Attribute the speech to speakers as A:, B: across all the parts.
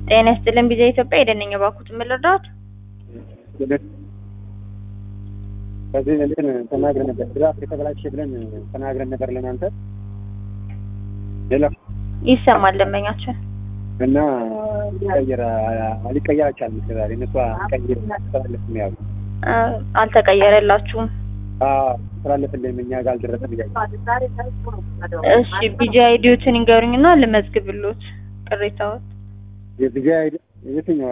A: ጤና ይስጥልን ቢዛ ኢትዮጵያ የደነኛ ባኩት የምልርዳት
B: ከዚህ እንትን ተናግረን ነበር። ድራፍት የተበላሸ ብለን ተናግረን ነበር ለናንተ ሌላ
A: ይሰማል ደንበኛችን
B: እና ሊቀየር ሊቀየር አልቻልም። እስከዛሬ እነሱ ቀይር ተላለፍ ያሉ
A: አ፣ አልተቀየረላችሁም።
B: ተላለፍልን እኛ ጋር አልደረሰም እያሉ
A: እሺ ቢጂ አይዲዎትን ይንገሩኝና ልመዝግብሎት ቅሬታዎት
B: የብጃ የትኛው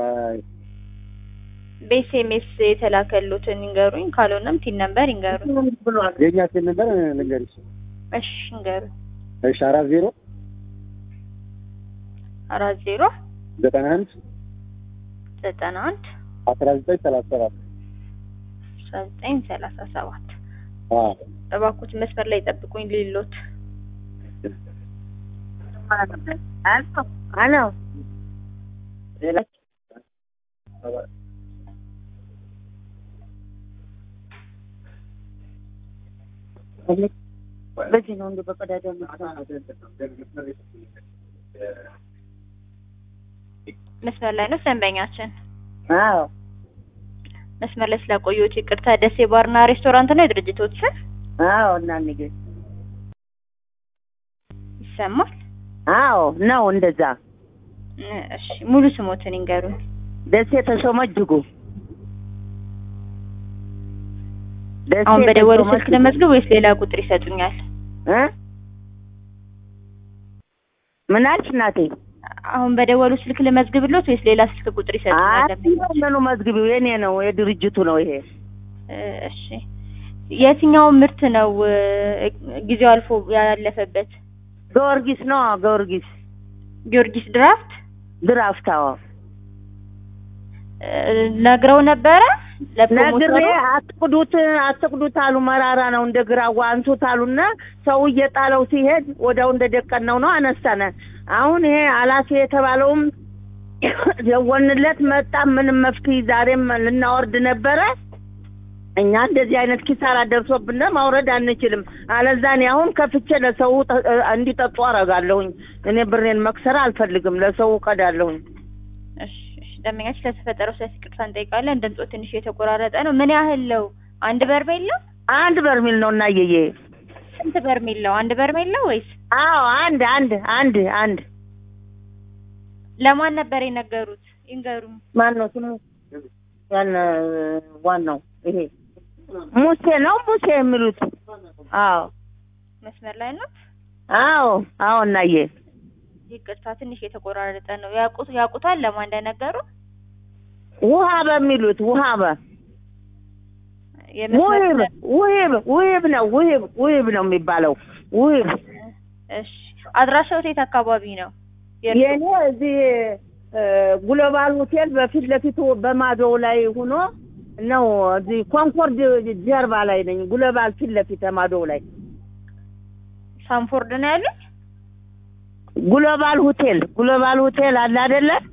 A: በኤስኤምኤስ የተላከሉትን ይንገሩኝ፣ ካልሆነም ቲን ነምበር ይንገሩኝ።
B: የእኛ ስል ነበር ልንገርሽ።
A: እሺ ይንገሩኝ።
B: እሺ አራት ዜሮ
A: አራት ዜሮ
B: ዘጠና አንድ
A: ዘጠና አንድ
B: አስራ ዘጠኝ ሰላሳ ሰባት
A: አስራ ዘጠኝ ሰላሳ ሰባት
B: አዎ
A: እባክዎት መስመር ላይ ጠብቁኝ ሊሎት
C: አሎ በዚህ ነው እንደ በቀዳዳ
A: መስመር ላይ ነው ደንበኛችን።
C: አዎ
A: መስመር ላይ ስላቆየሁት ይቅርታ። ደሴ ባርና ሬስቶራንት ነው የድርጅቶት ስም
C: አዎ እናንዬ
A: ይሰማል?
C: አዎ ነው እንደዛ
A: እ፣ እሺ ሙሉ ስሞትን ይንገሩኝ።
C: ደሴ ተሾመ እጅጉ ደሴ
A: አሁን በደወሉ
C: ተሾመ
A: ስልክ
C: እጅጉ።
A: ለመዝገብ ወይስ ሌላ ቁጥር ይሰጡኛል?
C: እ ምን አልሽ እናቴ?
A: አሁን በደወሉ ስልክ ለመዝግብሎት ወይስ ሌላ ስልክ ቁጥር ይሰጡኛል?
C: አይ ምኑ መዝግቢው የኔ ነው የድርጅቱ ነው ይሄ
A: እ፣ እሺ የትኛው ምርት ነው እ፣ ጊዜው አልፎ ያለፈበት?
C: ጊዮርጊስ ነው ጊዮርጊስ
A: ጊዮርጊስ ድራፍት
C: ድራፍት አዎ
A: እ፣ ነግረው ነበረ ለፕሮሞተሩ?
C: ነግሬ አትቅዱት አትቅዱት አሉ። መራራ ነው እንደ ግራዋ አንሱት አሉና ሰው እየጣለው ሲሄድ ወዲያው እንደ ደቀነው ነው አነሳነ። አሁን ይሄ አላፊ የተባለውም ደወልንለት መጣ። ምንም መፍትሄ ዛሬም ልናወርድ ነበረ። እኛ እንደዚህ አይነት ኪሳራ ደርሶብን ማውረድ አንችልም። አለዛ እኔ አሁን ከፍቼ ለሰው ጠ- እንዲጠጡ አረጋለሁኝ። እኔ ብሬን መክሰር አልፈልግም። ለሰው ቀዳለሁኝ።
A: እሺ እሺ፣ ደንበኛችን ለተፈጠረው ስህተት ይቅርታ እንጠይቃለን። ድምጾ ትንሽ የተቆራረጠ ነው። ምን ያህል ነው? አንድ በርሜል ነው?
C: አንድ በርሚል ነው እናየዬ
A: ስንት በርሜል ነው? አንድ በርሜል ነው ወይስ
C: አዎ አንድ አንድ አንድ አንድ
A: ለማን ነበር የነገሩት? ይንገሩኝ።
C: ማን ነው ስሙ? ያን ዋናው ይሄ ሙሴ ነው ሙሴ የሚሉት። አዎ
A: መስመር ላይ ነው።
C: አዎ አዎ እናዬ
A: ይቅርታ ትንሽ የተቆራረጠ ነው። ያውቁት ያውቁታል ለማን እንደነገሩ?
C: ውሃ በሚሉት ውሃ በ ውህብ
A: የመስመር
C: ውህብ ውህብ ነው ውህብ ውህብ ነው የሚባለው ውህብ።
A: እሺ፣ አድራሻው የት አካባቢ ነው? የእርሱ?
C: የኔ እዚህ እ፣ ግሎባል ሆቴል በፊት ለፊቱ በማዶው ላይ ሆኖ ነው። እዚህ ኮንኮርድ ጀርባ ላይ ነኝ። ግሎባል ፊት ለፊት ማዶው ላይ
A: ሳንፎርድ ነው ያሉት?
C: ግሎባል ሆቴል ግሎባል ሆቴል አለ አይደለ?